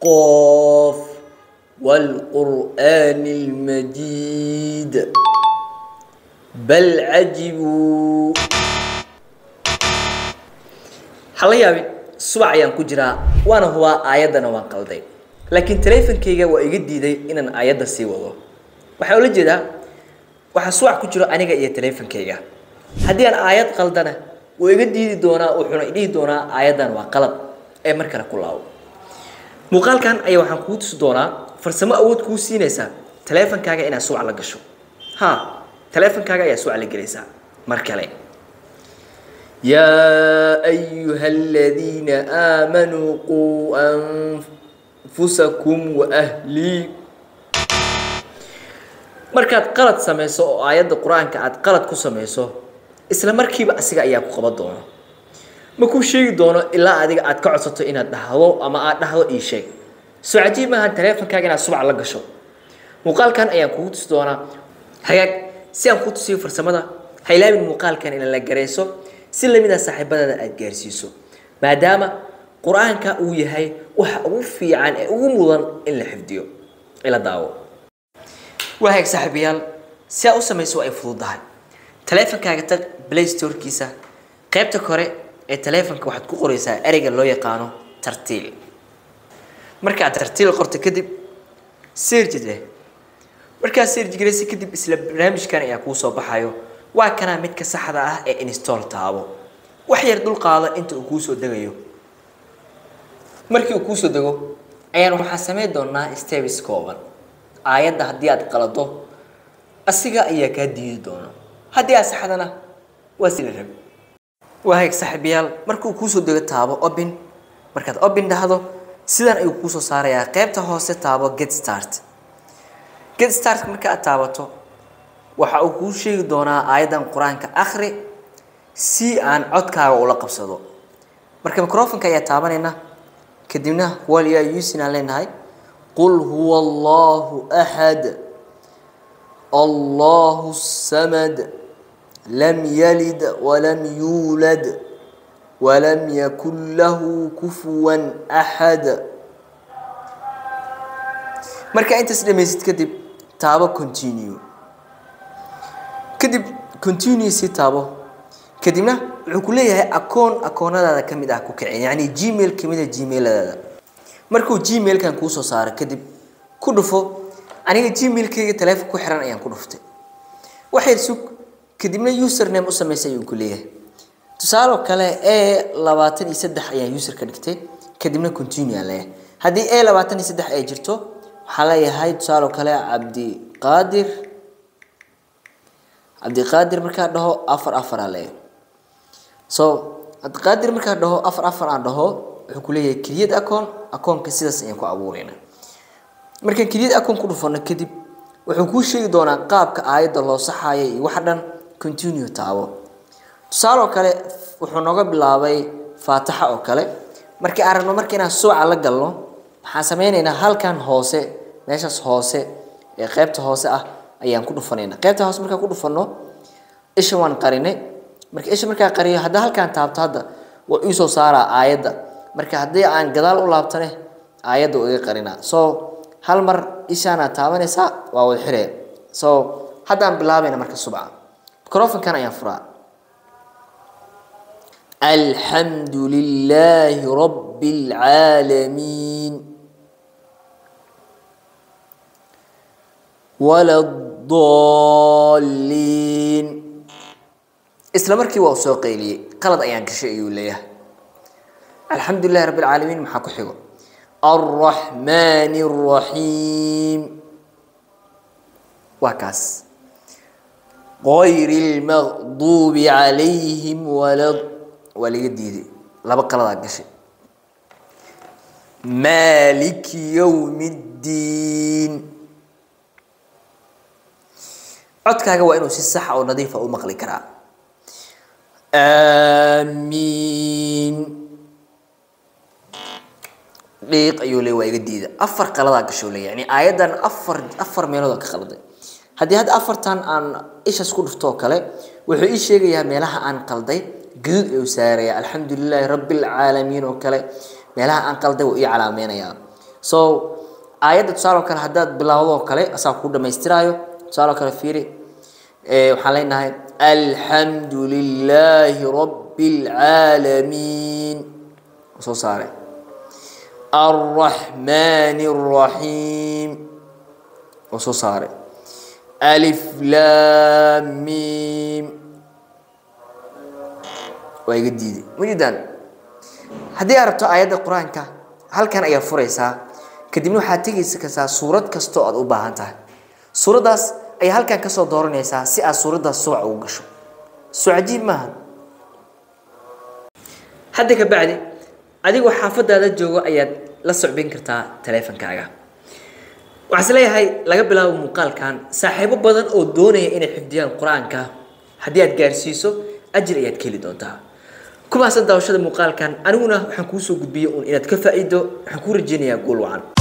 قاف والقرآن المجيد بل عجبوا waxaa la yaabay subac ayaan ku jiraa waana hubaa aayaddana waan qalday laakiin taleefankayga waa iga diiday inaan aayadda sii wado waxaa ula jeedaa waxaa subac ku jiro aniga iyo taleefankayga haddii aan aayad qaldana wuu iga diidi doonaa wuxuuna idhihi doonaa aayaddan waa qalad ee mar kale ku laabo muuqaalkan ayaa waxaan kuu tusi doonaa farsamo awood kuu siinaysaa taleefankaaga inaad subac la gasho ha taleefankaaga ayaa subac la gelaysaa mar kale يا أيها الذين آمنوا قوا أنفسكم وأهليكم markaad qalad samayso oo aayadda qur-aanka aad qalad ku samayso isla markiiba asiga ayaa ku qaban doono ma kuu sheegi doono ilaa adiga aad ka codsato inaad dhahdo ama aad dhahdo ii sheeg soo cajiib maaha taleefankaaga inaad subac la gasho muuqaalkan ayaan kugu tusi doonaa hagaag si aan kuu tusiyo farsamada ha ilaabin muuqaalkan ina la garayso si lamida saaxiibadada aad gaarsiiso maadaama qur-aanka uu yahay waxa ugu fiican ee ugu mudan in la xifdiyo ila daawo wahaag saaxiibayaal si aad u samayso ay fududahay taleefankaaga tag play storekiisa qaybta kore ee taleefanka waxaad ku qoraysaa ereyga loo yaqaano tartiil markaad tartiil qorto kadib search leh markaad search garaysa kadib isla barnaamijkan ayaa kuu soo baxayo waa kanaa midka saxda ah ee install taabo wax yar dul qaado inta uu kuu soo degayo markii uu kuu soo dego ayaan waxaa samayn doonaa steps kooban aayadda haddii aad qalado asiga ayaa kaa diidi doono haddii aad saxdana waa si la rabi waahayg saaxiibayaal markuu kuu soo dego taabo open markaad open dhahdo sidan ayuu kuu soo saarayaa qaybta hoose taabo get start get start marka aad taabato waxa uu kuu sheegi doonaa aayaddan qur-aanka akhri si aan codkaaga ula qabsado marka microfonka ayaa taabanayna kadibna wal yaa yusin aan leenahay qul huwa allahu axad allahu samad lam yalid walam yuulad walam yakun lahu kufuwan axad marka intaas dhamaysid kadib taabo continue kadib continue si taabo kadibna wuxuu ku leeyahay akoon akoonadaada ka mid ah ku kicin yacni gmail ka mid a gmailadaada markuu gmailkan kuu soo saaro kadib ku dhufo aniga gmailkayga taleefon ku xiran ayaan ku dhuftay waxyar sug kadibna username u samaysay ayuu ku leeyahay tusaaloo kale e labaatan iyo saddex ayaan user ka dhigtay kadibna continue aan leeyahay haddii e labaatan iyo saddex ay jirto waxaan leeyahay tusaaloo kale cabdiqaadir cabdiqaadir markaa dhaho afar afar aa leeyahay so cabdiqaadir markaa dhaho afar afar aan dhaho wuxuu ku leeyahay keliyad acoon akoonka sidaas ayaan ku abuurayna markaan keliyad akoon ku dhufano kadib wuxuu kuu sheegi doonaa qaabka aayadda loo saxayo iyo waxa dhan continue taabo tusaaloo kale wuxuu nooga bilaabay faataxa oo kale markii aan rabno marka inaan suuca la galno waxaan sameynaynaa halkan hoose meeshaas hoose ee qaybta hoose ah ayaan ku dhufanayna qaybta hoose markaan ku dhufano isha waan qarinay marka isha markaa qariyo hadda halkaan taabto hadda waa ii soo saaraa aayadda marka haddii aan gadaal u laabtane aayadda waa iga qarinaa so hal mar ishaana taabanaysaa waa wada xiree so haddaan bilaabayna marka subca microfonkan ayaan furaa alxamdu lilaahi rabbi alcaalamiin wala الضالين isla markii waa soo qayliyey qalad ayaan gashay ayuu leeyahay alxamdu lilahi rabb alcaalamiin maxaa ku xigo الرحمن الرحيم waa kaas غayr المغضوب عليهم ولا waa laga diiday laba qaladaa gashay مالك يوم الدين codkaaga waa inuu si saxa oo nadiifa u maqli karaa aamiin dhiiq ayuu leey waa iga diida afar qaladaa gashoo leeya yani aayaddan afar afar meelood ka qalday haddii hadda afartan aan ishaas ku dhufto oo kale wuxuu ii sheegayaa meelaha aan qalday gaduud ayuu saaraya alxamdu lilaahi rabbi alcaalamiin oo kale meelaha aan qalday wuu ii calaameynayaa so aayadda tusaale oo kale haddaad bilowdo oo kale asaa kuu dhamaystiraayo tusaale oo kale fiiri waxaan leenahay alxamdu lilaahi rabbi alcaalamiin soo saare alraxmaani alraxiim oo soo saare alif laam miim waa iga diiday majidan haddii aad rabto aayadda qur-aanka halkan ayaad furaysaa kadibna waxaad tegaysa kartaa suurad kastoo aad u baahan tahay suuraddaas ayaa halkan kasoo dooranaysaa si aad suuraddaas subac ugu gasho soo cajiib maaha hadda ka bacdi adigoo xaafadaada joogo ayaad la socbin kartaa taleefankaaga waxaan is leeyahay laga bilaabo muuqaalkan saaxiibo badan oo doonaya inay xifdiyaan qur-aanka haddii aad gaarsiiso ajir ayaad ka heli doontaa kumaasan daawashada muuqaalkan aniguna waxaan kuu soo gudbiyey uun inaad ka faa'iido waxaan kuu rajeynayaa guul wacan